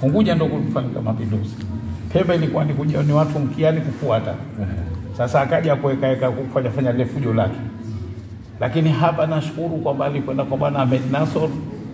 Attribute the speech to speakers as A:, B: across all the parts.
A: Unguja ndo kulifanyika mapinduzi. Pemba ilikuwa ni kuja ni watu mkiani kufuata. Sasa akaja kuwekaweka kufanya fanya lile fujo lake, lakini hapa nashukuru kwamba alikwenda kwa bwana Ahmed Nasor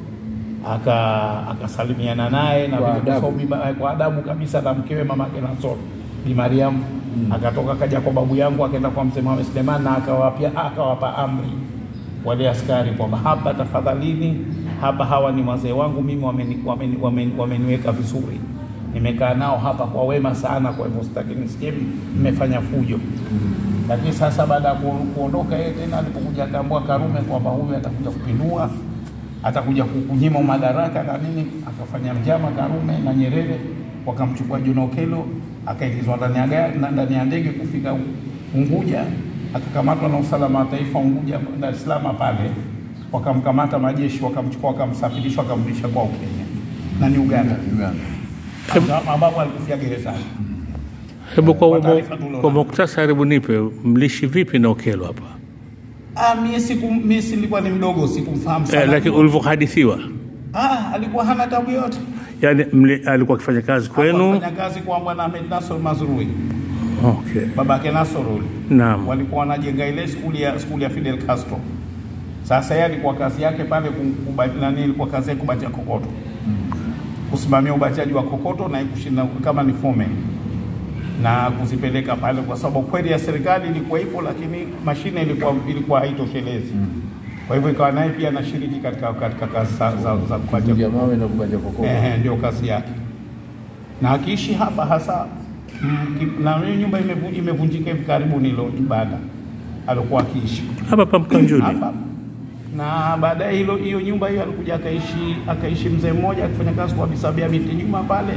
A: aka akasalimiana naye na
B: Kwa
A: vile
B: adabu.
A: kwa sababu kwa adabu kabisa na mkewe mamake Nasor Bi Mariam akatoka akaja kwa babu yangu akaenda kwa mzee Mohamed Suleiman na akawapia akawapa amri wale askari kwamba hapa tafadhalini, hapa hawa ni wazee wangu mimi, wameni- wameni- wameni- wameniweka vizuri, nimekaa nao hapa kwa wema sana, kwa hivyo sitaki nisikie mmefanya fujo. Lakini sasa baada ya ku- kuondoka yeye tena, alipokuja akaambua Karume kwamba huyu atakuja kupindua, atakuja kukunyima madaraka na nini, akafanya njama Karume na Nyerere, wakamchukua John Okello akaingizwa ndani ya gari na ndani ya ndege kufika Unguja, akakamatwa na usalama wa taifa Unguja, Dar es Salaam pale, wakamkamata majeshi, wakamchukua, wakamsafirisha, wakamrudisha kwao Kenya na ni Uganda,
B: Uganda.
A: ambapo alikufia gerezani.
B: Hebu kwa,
A: Kwa
B: kwa,
A: taarifa tulionayo.
B: kwa muktasari, hebu nipe mlishi vipi na Okello hapa
A: Ah, mie siku mie silikuwa ni mdogo, sikumfahamu sana.
B: eh, lakini ulivyohadithiwa,
A: Ah, alikuwa hana tabu yote.
B: yani mli, alikuwa akifanya kazi kwenu?
A: Fanya kazi kwa bwana Ahmed Nasor Mazrui,
B: Okay,
A: babake Nasor ule.
B: naam.
A: Walikuwa wanajenga ile skuli ya skuli ya Fidel Castro. Sasa yeye alikuwa kazi yake pale kum- kuba- nani, ilikuwa kazi yake kubacha kokoto, kusimamia ubachaji wa kokoto na kushinda kama ni foreman na kuzipeleka pale, kwa sababu kweli ya serikali ilikuwa ipo, lakini mashine ilikuwa ilikuwa haitoshelezi. Kwa hivyo ikawa naye pia anashiriki katika katika kazi za, za, za kubacha
C: Kuja mawe na kubaja kokoto.
A: Ehe, ndio kazi yake, na akiishi hapa hasa mm, ki- na hiyo nyumba imevu- imevunjika hivi karibuni, ilo ibada alikuwa akiishi
B: Hapa pa Mkanjuni.
A: hapa, na baadaye hilo hiyo nyumba hiyo alikuja akaishi akaishi mzee mmoja akifanya kazi kwa Bisabia binti Juma pale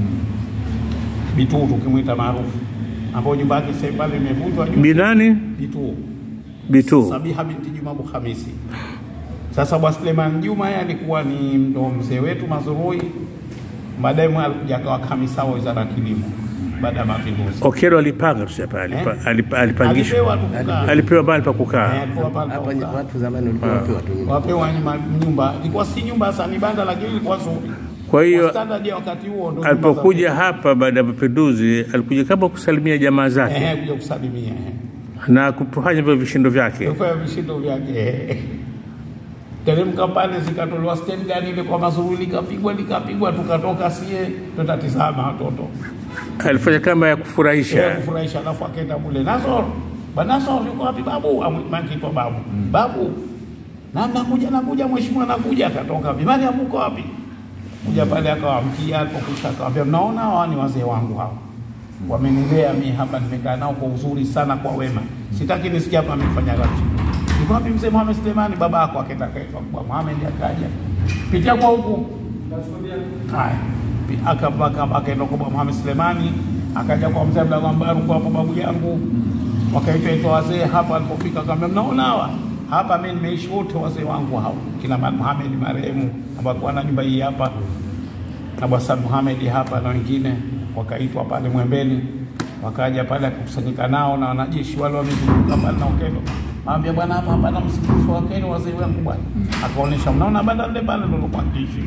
A: Bituu tukimwita maarufu, ambao nyumba yake sasa pale imevunjwa juzi.
B: Binani
A: Bituu
B: Bitu.
A: Sabiha binti Juma Abu Hamisi. Sasa Bwana Suleiman Juma yeye alikuwa ni ndo mzee wetu Mazurui, baadaye mwe alikuja akawa kamisa wa wizara ya kilimo baada ya mapinduzi.
B: Okello alipanga tuseme pale, alipa,
A: Eh?
B: alipa, alipangishwa,
A: Alipewa tu kukaa.
B: alipewa mahali pa
A: Eh,
B: kukaa.
A: alikuwa pale pa
C: Hapa
A: kukaa.
C: watu zamani walikuwa wapewa tu nyumba.
A: wapewa nyuma nyumba, ilikuwa si nyumba hasa, ni banda, lakini ilikuwa nzuri.
B: Kwa hiyo,
A: Kwa standard ya wakati huo ndo nyumba
B: Alipokuja
A: za-
B: hapa baada ya mapinduzi, alikuja kama kusalimia jamaa zake
A: eh, kuja kusalimia eh.
B: na kufanya vile vishindo vyake.
A: kufanya vishindo vyake teremka pale, zikatolewa stand gani ile kwa mazuru, likapigwa likapigwa, tukatoka sie tutatizama watoto
B: Alifanya kama ya
A: ya
B: kufurahisha.
A: kufurahisha, alafu akaenda mule Nasor, bwana Nasor yuko wapi babu? Makitwa babu, babu na nakuja nakuja, mheshimiwa nakuja. Akatoka vimani, amuko wapi? Kuja pale akawamkia, alipokusha akawambia, mnaona hawa ni wazee wangu hawa wamenilea mi hapa, nimekaa nao kwa uzuri sana, kwa wema, sitaki nisikia hapa amefanya rabsha. Yuko wapi mzee Mohamed Sulemani? Baba yako akaenda kaitwa kwa Mohamed, akaja pitia kwa huku Haya, Pi- aka- aka- akaenda kwa bwana Mohamed Sulemani, akaja kwa mzee Abdallah Mbaru kwa hapo babu yangu, wakaitwa itwa wazee hapa. Alipofika akamwambia, mnaona hawa hapa, mimi nimeishi wote wazee wangu hao, kina Mal Mohamed marehemu ambaye alikuwa na nyumba hii hapa na Bwana Mohamed hapa na wengine, wakaitwa pale Mwembeni, wakaja pale akakusanyika nao na wanajeshi wale wamezunguka pale na Okello. Mwambia bwana, hapa hapana msikiti wa Okello, wazee wangu bwana. Akaonyesha, mnaona banda lile pale ndio kwa kiishi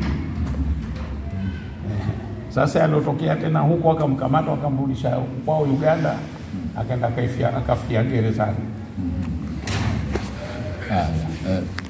A: sasa yaliotokea tena huko, akamkamata wakamrudisha kwao Uganda, akaenda akafia akafia gerezani.
C: Haya, eh,